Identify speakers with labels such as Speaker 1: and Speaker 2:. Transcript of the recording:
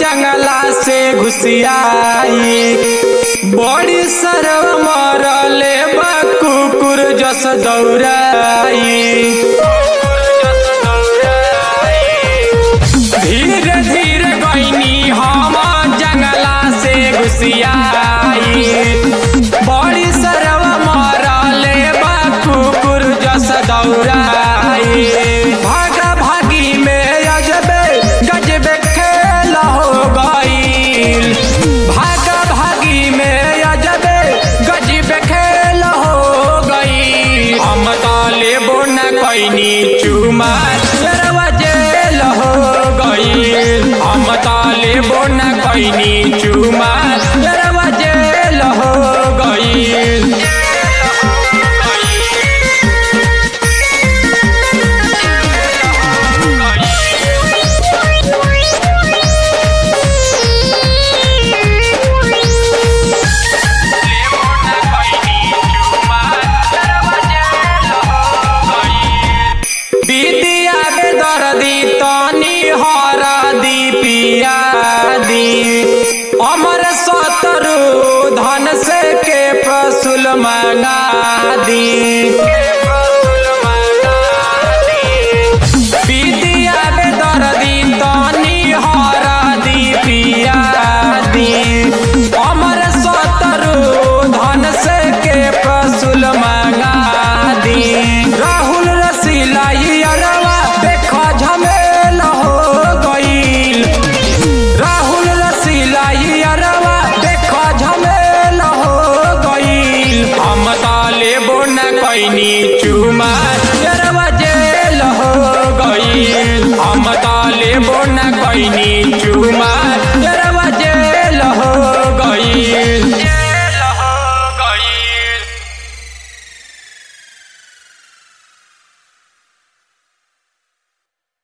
Speaker 1: जंगला से घुसियाई बड़ी सरव मरले बा कुकुर जस दौड़ाई धीरे धीरे गईनी हम जंगला से घुसियाई बड़ी सरव मरले बा कुकुर जस दौड़ाई भागा भागी में अजबे गजबे खेल हो गईल भागा भागी में अजबे गजबे खेल हो गई हम ताले बोन कैनी चुमा लरवा जेल हो गई हम ताले बोन कैनी चुमा लरवा जेल हो गई विद्या के दर्दी तनी हरदी पिया दी अमर सतरु धन से के प्रसुल मना दी विद्या के दर्दी तनी हरदी पिया दी अमर सतरु धन से के प्रसुल मना दी राहुल रसीला अरवा देखा झमेल हो गईल राहुल रसीला अरवा देखा झमेल हो गईल हम ताले बोन कैनी चुमा अरवा जेल हो गईल हम ताले बोन कैनी चुमा